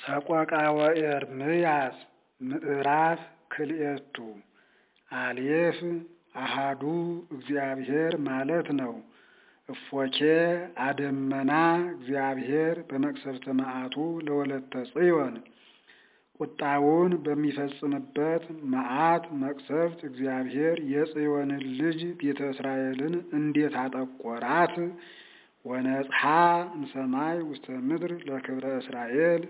ሰቆቃወ ኤርምያስ ምዕራፍ ክልኤቱ አሌፍ አሃዱ እግዚአብሔር ማለት ነው። እፎኬ አደመና እግዚአብሔር በመቅሰፍተ መዓቱ ለወለተ ጽዮን ቁጣውን በሚፈጽምበት መዓት መቅሰፍት እግዚአብሔር የጽዮንን ልጅ ቤተ እስራኤልን እንዴት አጠቆራት! ወነጽሐ እምሰማይ ውስተ ምድር ለክብረ እስራኤል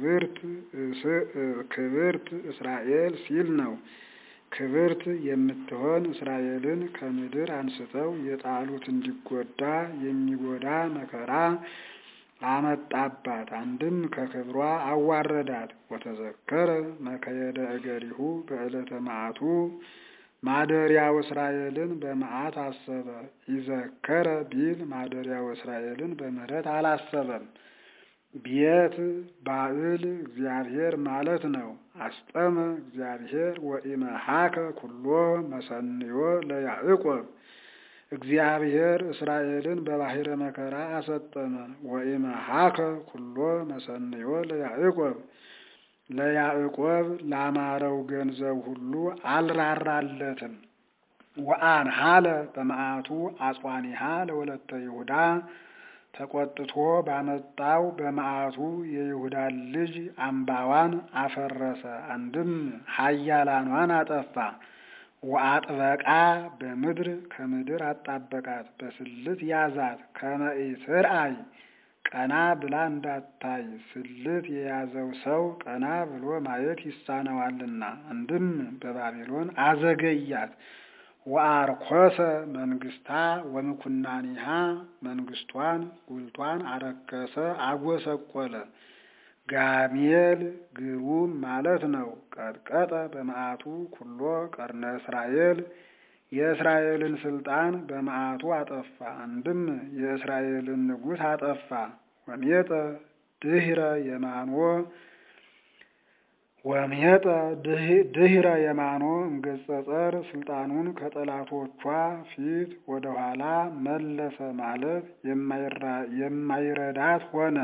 ክብርት እስራኤል ሲል ነው። ክብርት የምትሆን እስራኤልን ከምድር አንስተው የጣሉት እንዲጎዳ የሚጎዳ መከራ አመጣባት። አንድም ከክብሯ አዋረዳት። ወተዘከረ መከየደ እገሪሁ በዕለተ መዓቱ ማደሪያው እስራኤልን በመዓት አሰበ። ይዘከረ ቢል ማደሪያው እስራኤልን በምሕረት አላሰበም። ቤት ባዕል እግዚአብሔር ማለት ነው። አስጠመ እግዚአብሔር ወኢመሃከ ኩሎ መሰንዮ ለያዕቆብ እግዚአብሔር እስራኤልን በባሕረ መከራ አሰጠመ። ወኢመሃከ ኩሎ መሰንዮ ለያዕቆብ ለያዕቆብ ላማረው ገንዘብ ሁሉ አልራራለትም። ወአንሃለ በመዓቱ አጽዋኒሃ ለወለተ ይሁዳ ተቆጥቶ ባመጣው በመዓቱ የይሁዳን ልጅ አምባዋን አፈረሰ። አንድም ኃያላኗን አጠፋ። ወአጥበቃ በምድር ከምድር አጣበቃት፣ በስልት ያዛት። ከመኢትርአይ ቀና ብላ እንዳታይ ስልት የያዘው ሰው ቀና ብሎ ማየት ይሳነዋልና። አንድም በባቢሎን አዘገያት። ወአርኮሰ መንግስታ ወምኩናኒሃ መንግስቷን ጉልቷን አረከሰ፣ አጎሰቆለ። ጋሜል ግሩም ማለት ነው። ቀጥቀጠ በመዓቱ ኩሎ ቀርነ እስራኤል የእስራኤልን ስልጣን በመዓቱ አጠፋ። አንድም የእስራኤልን ንጉሥ አጠፋ። ወሜጠ ድህረ የማኖ ወሜጠ ድህረ የማኖ እምገጸ ጸር ስልጣኑን ከጠላቶቿ ፊት ወደኋላ መለሰ ማለት የማይረዳት ሆነ።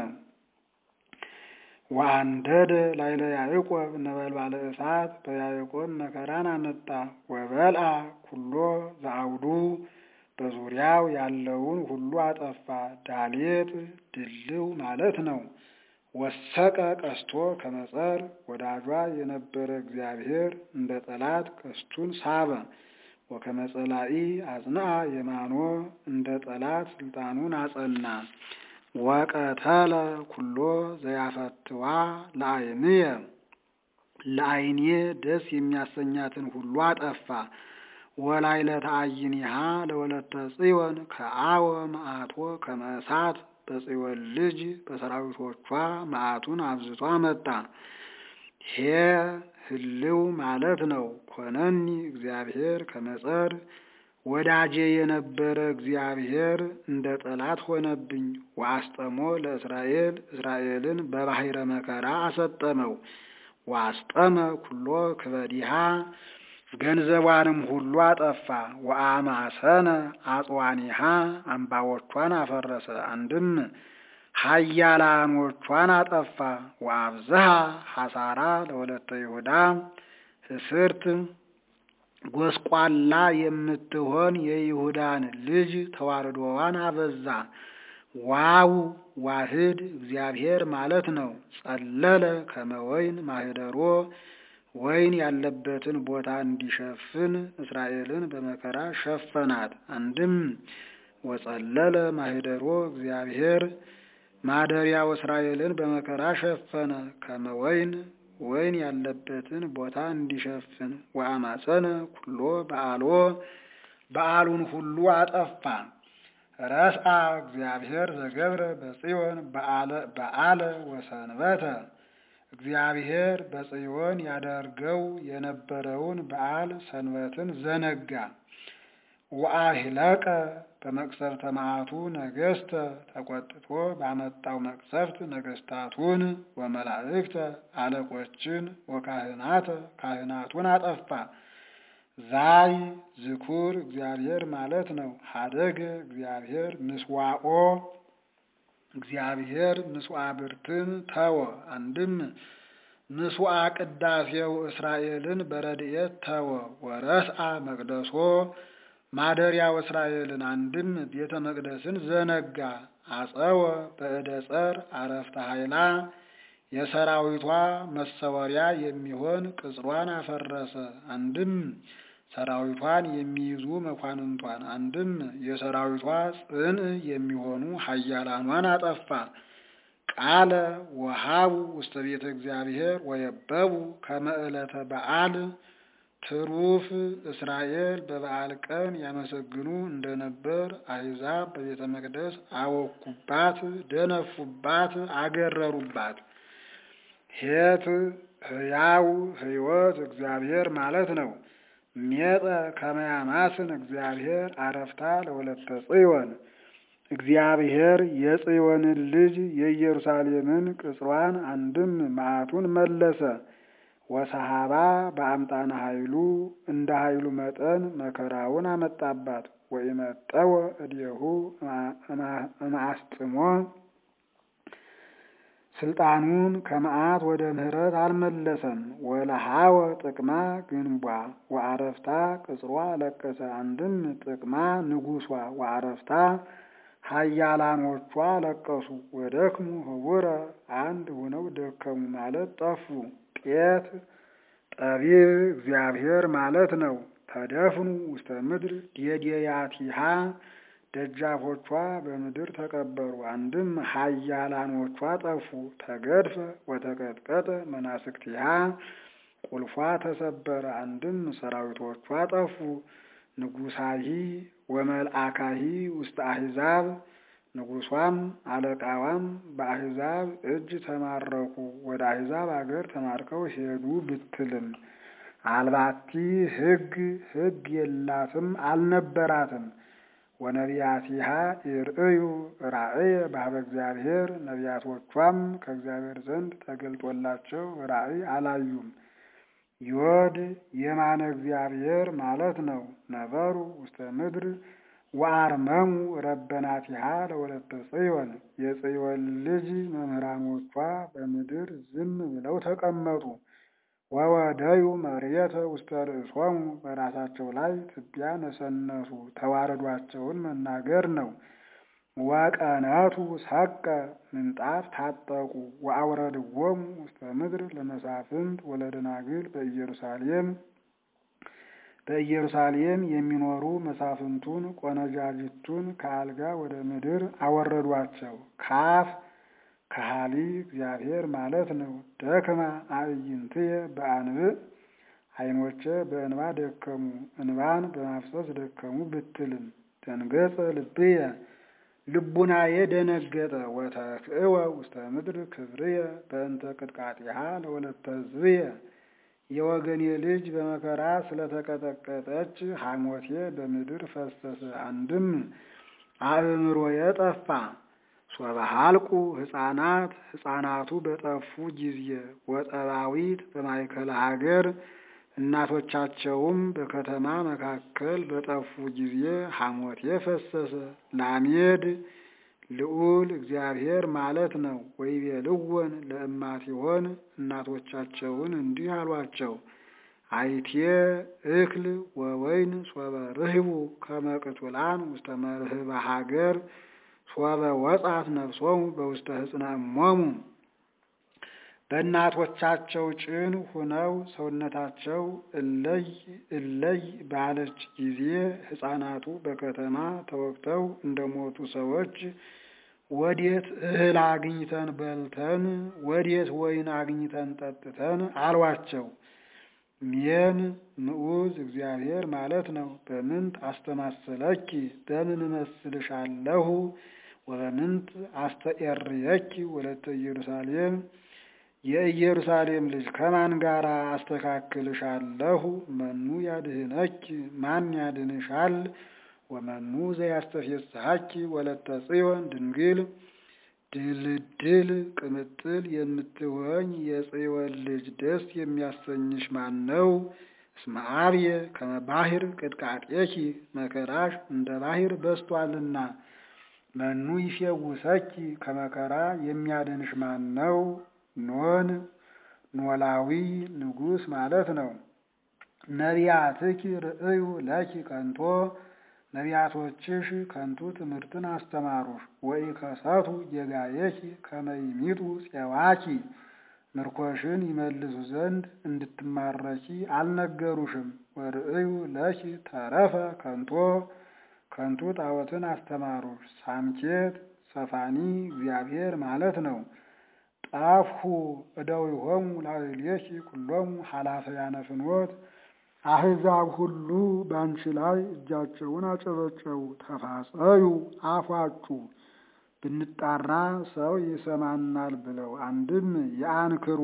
ወአንደደ ላይለ ያዕቆብ ነበልባለ እሳት በያዕቆብ መከራን አመጣ። ወበልአ ኩሎ ዘአውዱ በዙሪያው ያለውን ሁሉ አጠፋ። ዳሌጥ ድልው ማለት ነው። ወሰቀ ቀስቶ ከመጸር ወዳጇ የነበረ እግዚአብሔር እንደ ጠላት ቀስቱን ሳበ። ወከመጸላኢ አጽንአ የማኖ እንደ ጠላት ስልጣኑን አጸና። ወቀተለ ኩሎ ዘያፈትዋ ለአይንየ ለአይኔ ደስ የሚያሰኛትን ሁሉ አጠፋ። ወላይለ ተአይኒሃ ለወለተ ጽዮን ከአወ መዓቶ ከመእሳት በጽዮን ልጅ በሰራዊቶቿ መዓቱን አብዝቶ አመጣ። ሄ ህልው ማለት ነው። ኮነኒ እግዚአብሔር ከመጸር ወዳጄ የነበረ እግዚአብሔር እንደ ጠላት ሆነብኝ። ወአስጠሞ ለእስራኤል እስራኤልን በባሕረ መከራ አሰጠመው። ወአስጠመ ኩሎ ክበዲሃ ገንዘቧንም ሁሉ አጠፋ። ወአማሰነ አጽዋኒሃ አምባዎቿን አፈረሰ። አንድም ኃያላኖቿን አጠፋ። ወአብዝሃ ሐሳራ ለወለተ ይሁዳ እስርት ጎስቋላ የምትሆን የይሁዳን ልጅ ተዋርዶዋን አበዛ። ዋው ዋህድ እግዚአብሔር ማለት ነው። ጸለለ ከመወይን ማህደሮ ወይን ያለበትን ቦታ እንዲሸፍን እስራኤልን በመከራ ሸፈናት። አንድም ወጸለለ ማህደሮ እግዚአብሔር ማደሪያው እስራኤልን በመከራ ሸፈነ። ከመወይን ወይን ያለበትን ቦታ እንዲሸፍን ወአማፀነ ኩሎ በዓሎ በዓሉን ሁሉ አጠፋ። ረስአ እግዚአብሔር ዘገብረ በጽዮን በዓለ ወሰንበተ እግዚአብሔር በጽዮን ያደርገው የነበረውን በዓል ሰንበትን ዘነጋ። ወአሂለቀ በመቅሰፍተ መዓቱ ነገሥተ ተቆጥቶ ባመጣው መቅሰፍት ነገሥታቱን ወመላእክተ አለቆችን ወካህናተ ካህናቱን አጠፋ። ዛይ ዝኩር እግዚአብሔር ማለት ነው። ሀደገ እግዚአብሔር ምስዋኦ እግዚአብሔር ምስዋ ብርትን ተወ። አንድም ምስዋ ቅዳሴው እስራኤልን በረድኤት ተወ። ወረስአ መቅደሶ ማደሪያው እስራኤልን አንድም ቤተ መቅደስን ዘነጋ። አጸወ በእደ ጸር አረፍተ ኃይላ የሰራዊቷ መሰወሪያ የሚሆን ቅጽሯን አፈረሰ። አንድም ሰራዊቷን የሚይዙ መኳንንቷን፣ አንድም የሰራዊቷ ጽን የሚሆኑ ኃያላኗን አጠፋ። ቃለ ወሃቡ ውስተ ቤተ እግዚአብሔር ወየበቡ ከመ ዕለተ በዓል ትሩፍ እስራኤል በበዓል ቀን ያመሰግኑ እንደነበር አሕዛብ በቤተ መቅደስ አወኩባት፣ ደነፉባት፣ አገረሩባት። ሄት ሕያው ሕይወት እግዚአብሔር ማለት ነው። ሜጠ ከመያማስን እግዚአብሔር አረፍታ ለወለተ ጽዮን እግዚአብሔር የጽዮንን ልጅ የኢየሩሳሌምን ቅጽሯን አንድም መዓቱን መለሰ። ወሰሃባ በአምጣነ ኃይሉ እንደ ኃይሉ መጠን መከራውን አመጣባት። ወኢመጠወ እዴሁ እምአስጥሞ ስልጣኑን ከመዓት ወደ ምሕረት አልመለሰም። ወለሃወ ጥቅማ ግንቧ ወአረፍታ ቅጽሯ ለቀሰ። አንድም ጥቅማ ንጉሷ ወአረፍታ ኃያላኖቿ ለቀሱ። ወደክሙ ህቡረ አንድ ሆነው ደከሙ ማለት ጠፉ። ጤት ጠቢብ እግዚአብሔር ማለት ነው። ተደፍኑ ውስተ ምድር ዴዴያቲሃ ደጃፎቿ በምድር ተቀበሩ። አንድም ኃያላኖቿ ጠፉ። ተገድፈ ወተቀጥቀጠ መናስክቲሃ ቁልፏ ተሰበረ። አንድም ሰራዊቶቿ ጠፉ። ንጉሳሂ ወመልአካሂ ውስተ አሕዛብ ንጉሷም አለቃዋም በአሕዛብ እጅ ተማረኩ። ወደ አሕዛብ አገር ተማርከው ሄዱ ብትልም አልባቲ ሕግ ሕግ የላትም አልነበራትም። ወነቢያቲሃ ይርእዩ ራእየ በኀበ እግዚአብሔር ነቢያቶቿም ከእግዚአብሔር ዘንድ ተገልጦላቸው ራእይ አላዩም። ዮድ የማነ እግዚአብሔር ማለት ነው። ነበሩ ውስተ ምድር ወአርመሙ ረበናቲሃ ለወለተ ጽዮን የጽዮን ልጅ መምህራኖቿ በምድር ዝም ብለው ተቀመጡ። ወወደዩ መሬተ ውስተ ርእሶሙ በራሳቸው ላይ ትቢያ ነሰነሱ። ተዋረዷቸውን መናገር ነው። ወቀነቱ ሰቀ ምንጣፍ ታጠቁ። ወአውረድዎሙ ውስተ ምድር ለመሳፍንት ወለደናግል በኢየሩሳሌም በኢየሩሳሌም የሚኖሩ መሳፍንቱን ቆነጃጅቱን ከአልጋ ወደ ምድር አወረዷቸው። ካፍ ከሃሊ እግዚአብሔር ማለት ነው። ደክማ አዕይንትየ በአንብዕ ዓይኖቼ በእንባ ደከሙ፣ እንባን በማፍሰስ ደከሙ ብትልም ደንገጸ ልብየ ልቡናዬ ደነገጠ። ወተክእወ ውስተ ምድር ክብርየ በእንተ ቅጥቃጢሃ ለወለተ ሕዝብየ የወገኔ ልጅ በመከራ ስለተቀጠቀጠች ሐሞቴ በምድር ፈሰሰ። አንድም አእምሮዬ ጠፋ። ሶበሃልቁ ሕፃናት ሕፃናቱ በጠፉ ጊዜ ወጠባዊት በማእከለ ሀገር እናቶቻቸውም በከተማ መካከል በጠፉ ጊዜ ሐሞቴ ፈሰሰ። ላሜድ ልዑል እግዚአብሔር ማለት ነው። ወይቤልወን ለእማቲሆን እናቶቻቸውን እንዲህ አሏቸው፣ አይቴ እክል ወወይን ሶበ ርህቡ ከመ ቅቱላን ውስተ መርህበ ሀገር ሶበ ወጻት ነፍሶሙ በውስተ ሕፅነ እሞሙ በእናቶቻቸው ጭን ሁነው ሰውነታቸው እለይ እለይ ባለች ጊዜ ሕፃናቱ በከተማ ተወግተው እንደሞቱ ሰዎች ወዴት እህል አግኝተን በልተን ወዴት ወይን አግኝተን ጠጥተን አሏቸው። ሜን ምዑዝ እግዚአብሔር ማለት ነው። በምንት አስተማሰለኪ በምን እመስልሻለሁ ወበምንት አስተኤርየኪ ወለተ ኢየሩሳሌም የኢየሩሳሌም ልጅ ከማን ጋር አስተካክልሻለሁ? መኑ ያድህነኪ ማን ያድንሻል? ወመኑ ዘያስተፌስሐኪ ወለተ ጽዮን ድንግል ድልድል ቅምጥል የምትሆኝ የጽዮን ልጅ ደስ የሚያሰኝሽ ማን ነው? እስመ አብየ ከመ ባሕር ቅጥቃጤኪ መከራሽ እንደ ባሕር በስቷልና መኑ ይፌውሰኪ ከመከራ የሚያድንሽ ማን ነው? ኖን ኖላዊ ንጉሥ ማለት ነው። ነቢያትኪ ርእዩ ለኪ ከንቶ ነቢያቶችሽ ከንቱ ትምህርትን አስተማሩሽ። ወኢከሰቱ ጌጋየኪ ከመ ይሚጡ ፄዋኪ ምርኮሽን ይመልሱ ዘንድ እንድትማረኪ አልነገሩሽም። ወርእዩ ለኪ ተረፈ ከንቶ ከንቱ ጣዖትን አስተማሩሽ። ሳምኬት ሰፋኒ እግዚአብሔር ማለት ነው። ጣፍሁ እደዊሆሙ ላዕሌኪ ኩሎሙ ኃላፈያነ ፍኖት አሕዛብ ሁሉ በአንቺ ላይ እጃቸውን አጨበጨቡ። ተፋጸዩ አፏጩ ብንጣራ ሰው ይሰማናል ብለው አንድም የአንክሮ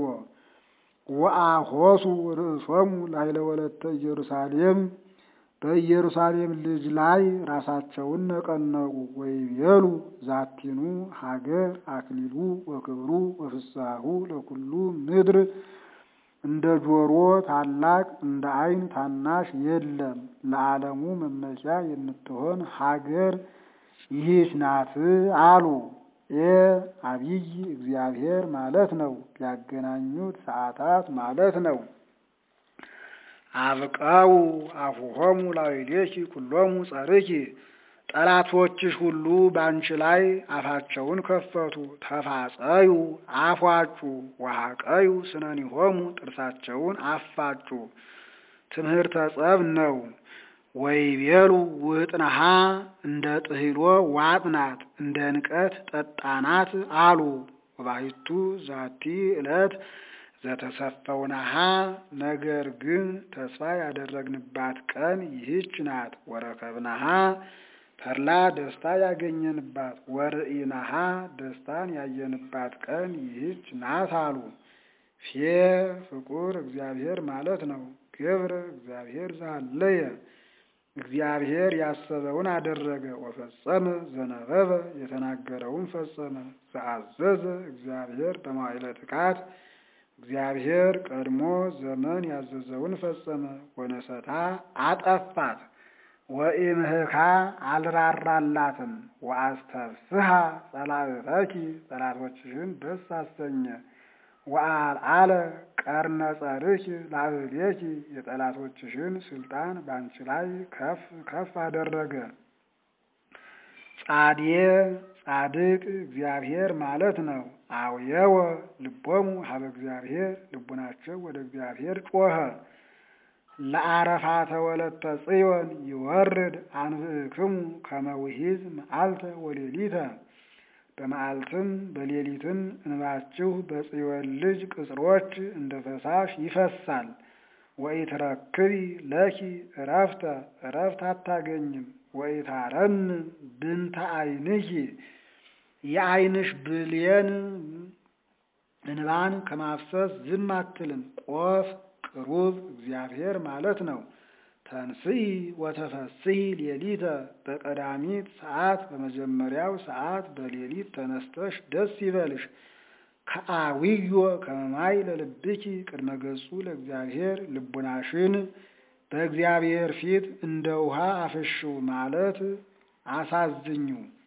ወአሖሱ ርእሶሙ ላዕለ ወለተ ኢየሩሳሌም በኢየሩሳሌም ልጅ ላይ ራሳቸውን ነቀነቁ። ወይቤሉ ዛቲኑ ሀገር አክሊሉ ወክብሩ ወፍሳሁ ለኩሉ ምድር እንደ ጆሮ ታላቅ እንደ ዓይን ታናሽ የለም። ለዓለሙ መመኪያ የምትሆን ሀገር ይህች ናት አሉ። ኤ አብይ እግዚአብሔር ማለት ነው። ያገናኙት ሰዓታት ማለት ነው። አብቀው አፉሆሙ ላዕሌኪ ኩሎሙ ጸርኪ ጠላቶችሽ ሁሉ በአንቺ ላይ አፋቸውን ከፈቱ። ተፋጸዩ አፏጩ ወሐቀዩ ስነኒሆሙ ጥርሳቸውን አፋጩ። ትምህርተ ጸብ ነው። ወይቤሉ ውጥነሃ እንደ ጥሂሎ ዋጥናት እንደ ንቀት ጠጣናት አሉ። ወባሕቱ ዛቲ ዕለት ዘተሰፈውናሃ ነገር ግን ተስፋ ያደረግንባት ቀን ይህች ናት። ወረከብናሃ ተድላ ደስታ ያገኘንባት፣ ወርኢናሃ ደስታን ያየንባት ቀን ይህች ናት አሉ። ፌ ፍቁር እግዚአብሔር ማለት ነው። ግብር እግዚአብሔር ዛለየ እግዚአብሔር ያሰበውን አደረገ። ወፈጸመ ዘነበበ የተናገረውን ፈጸመ። ዘአዘዘ እግዚአብሔር በመዋዕለ ጥቃት እግዚአብሔር ቀድሞ ዘመን ያዘዘውን ፈጸመ። ወነሰታ አጠፋት። ወኢምህካ አልራራላትም። ወአስተፍስሐ ጸላእተኪ ጠላቶችሽን ደስ አሰኘ። ወአልዓለ ቀርነ ጸርኪ ላዕሌኪ የጠላቶችሽን ስልጣን ባንቺ ላይ ከፍ ከፍ አደረገ። ጻዴ ጻድቅ እግዚአብሔር ማለት ነው። አውየወ ልቦሙ ሀበ እግዚአብሔር ልቡናቸው ወደ እግዚአብሔር ጮኸ። ለአረፋተ ወለተ ጽዮን ይወርድ አንብዕክሙ ከመ ውሒዝ መዓልተ ወሌሊተ በመዓልትም በሌሊትም እንባችሁ በጽዮን ልጅ ቅጽሮች እንደ ፈሳሽ ይፈሳል። ወኢትረክቢ ለኪ እረፍተ እረፍት አታገኝም። ወኢታረን ብንተ ዓይንኪ የዓይንሽ ብሌን እንባን ከማፍሰስ ዝም አትልም። ቆፍ ቅሩብ እግዚአብሔር ማለት ነው። ተንስኢ ወተፈስሒ ሌሊተ በቀዳሚት ሰዓት በመጀመሪያው ሰዓት በሌሊት ተነስተሽ ደስ ይበልሽ። ከአዊዮ ከመማይ ለልብኪ ቅድመ ገጹ ለእግዚአብሔር ልቡናሽን በእግዚአብሔር ፊት እንደ ውሃ አፍሽው ማለት አሳዝኙ።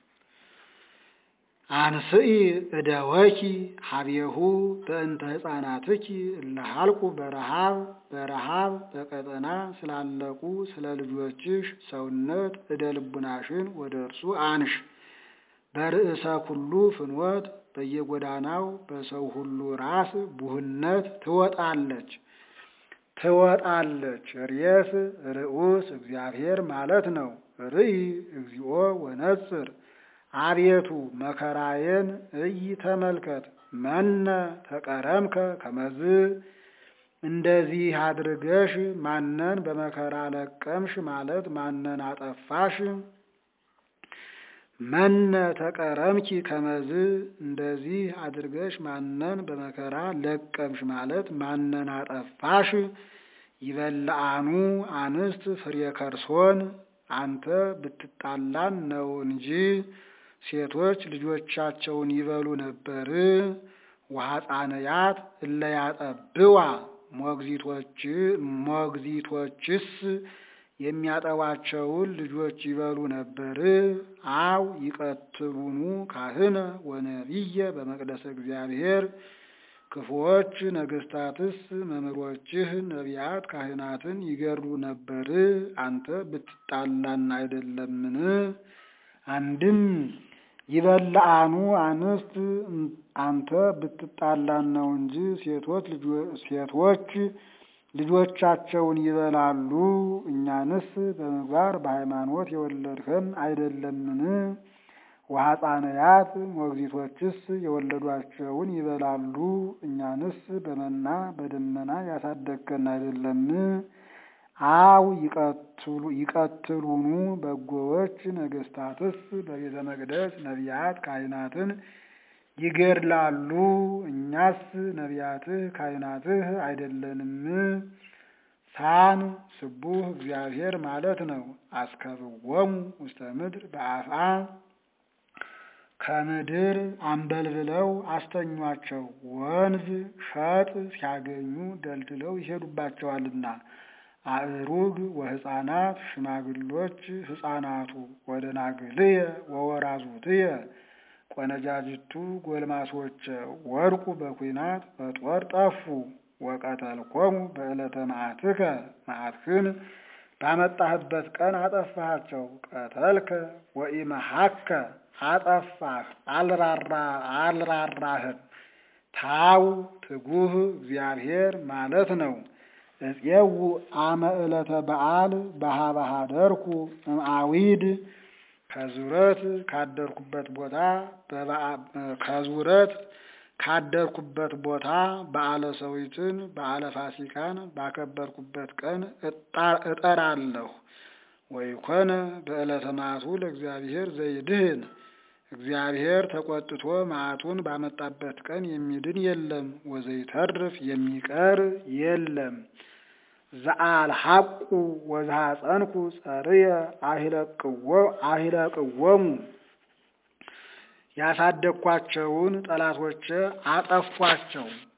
አንስኢ እደወኪ ሀቤሁ በእንተ ሕፃናትኪ እለሃልቁ በረሃብ በረሃብ በቀጠና ስላለቁ ስለ ልጆችሽ ሰውነት እደ ልቡናሽን ወደ እርሱ አንሽ። በርእሰ ኩሉ ፍኖት በየጎዳናው በሰው ሁሉ ራስ ቡህነት ትወጣለች ትወጣለች። ርየስ ርዑስ እግዚአብሔር ማለት ነው። ርኢ እግዚኦ ወነጽር አቤቱ መከራዬን እይ ተመልከት። መነ ተቀረምከ ከመዝ እንደዚህ አድርገሽ ማነን በመከራ ለቀምሽ ማለት ማነን አጠፋሽ? መነ ተቀረምኪ ከመዝ እንደዚህ አድርገሽ ማነን በመከራ ለቀምሽ ማለት ማነን አጠፋሽ? ይበልአኑ አንስት ፍሬ ከርሶን አንተ ብትጣላን ነው እንጂ ሴቶች ልጆቻቸውን ይበሉ ነበር። ወሐፃንያት እለያጠብዋ ሞግዚቶች ሞግዚቶችስ የሚያጠቧቸውን ልጆች ይበሉ ነበር? አው ይቀትሉኑ ካህነ ወነቢየ በመቅደሰ እግዚአብሔር ክፉዎች ነገስታትስ መምህሮችህ ነቢያት ካህናትን ይገድሉ ነበር? አንተ ብትጣላን አይደለምን? አንድም ይበልአኑ አንስት አንተ ብትጣላን ነው እንጂ ሴቶች ሴቶች ልጆቻቸውን ይበላሉ። እኛንስ በምግባር በሃይማኖት የወለድከን አይደለምን? ወሐፃንያት ሞግዚቶችስ የወለዷቸውን ይበላሉ። እኛንስ በመና በደመና ያሳደግከን አይደለም? አው ይቀትሉኑ በጎዎች ነገስታትስ በቤተ መቅደስ ነቢያት ካህናትን ይገድላሉ። እኛስ ነቢያትህ ካህናትህ አይደለንም? ሳን ስቡህ እግዚአብሔር ማለት ነው። አስከብዎሙ ውስተ ምድር በአፍአ ከምድር አንበልብለው አስተኟቸው። ወንዝ ሸጥ ሲያገኙ ደልድለው ይሄዱባቸዋልና። አእሩግ ወሕፃናት ሽማግሎች ሕፃናቱ ወደናግልየ ወወራዙትየ ቆነጃጅቱ ጎልማሶች ወድቁ በኩናት በጦር ጠፉ። ወቀተልኮሙ በዕለተ መዓትከ መዓትህን ባመጣህበት ቀን አጠፋሃቸው። ቀተልከ ወኢመሐከ አጠፋህ አልራራህም። ታው ትጉህ እግዚአብሔር ማለት ነው። እፄው አመ ዕለተ በዓል በሀበ ኀደርኩ እምአዊድ ከዙረት ካደርኩበት ቦታ ከዙረት ካደርኩበት ቦታ በዓለ ሰዊትን በዓለ ፋሲካን ባከበርኩበት ቀን እጠራለሁ። ወይኮነ በዕለተ መዓቱ ለእግዚአብሔር ዘይድህን እግዚአብሔር ተቆጥቶ መዓቱን ባመጣበት ቀን የሚድን የለም። ወዘይተርፍ የሚቀር የለም። ዘአልሐቁ ወዘሐፀንኩ ጸርየ አሂለቅዎሙ ያሳደግኳቸውን ጠላቶቼ አጠፏቸው።